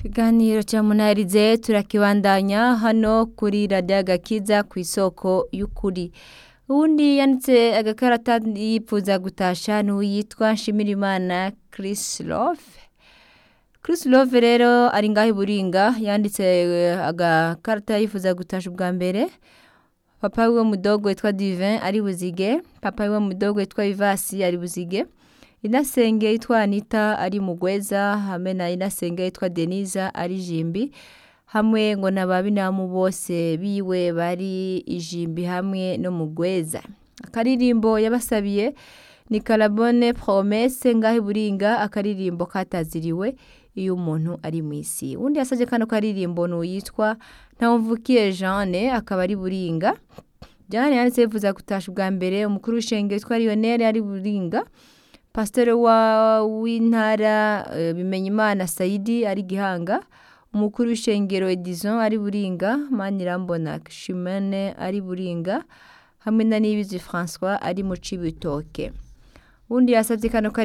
ikiganiro cya munarize turakibandanya hano kuri radiyo agakiza ku isoko y'ukuri ubundi yanditse agakarata yipfuza gutasha n'uwitwa nshimirimana Chris Love Chris Love rero ari ngaho i buringa yanditse agakarata yifuza gutasha ubwa mbere papa wiwe mudogo witwa divin ari buzige papa wiwe mudogo witwa vivasi ari buzige inasenge yitwa anita ari mugweza hamwe na inasenge yitwa deniza ari jimbi hamwe ngo n'ababinamu bose biwe bari ijimbi hamwe no mugweza akaririmbo yabasabiye ni karabone promese ngaho iburinga akaririmbo kataziriwe iyo umuntu ari mu isi undi yasabye kano karirimbo ni uyitwa ntawumvukiye jeanne akaba ari buringa jeanne yanditse yifuza gutasha ubwa mbere umukuru w'ishenge witwa lionel ari buringa pasiteri wa w'intara bimenyimana sayidi ari gihanga umukuru w'ishengero edison ari buringa manirambona shimene ari buringa hamwe na nibizi francois ari mu cibitoke undi yasabye kano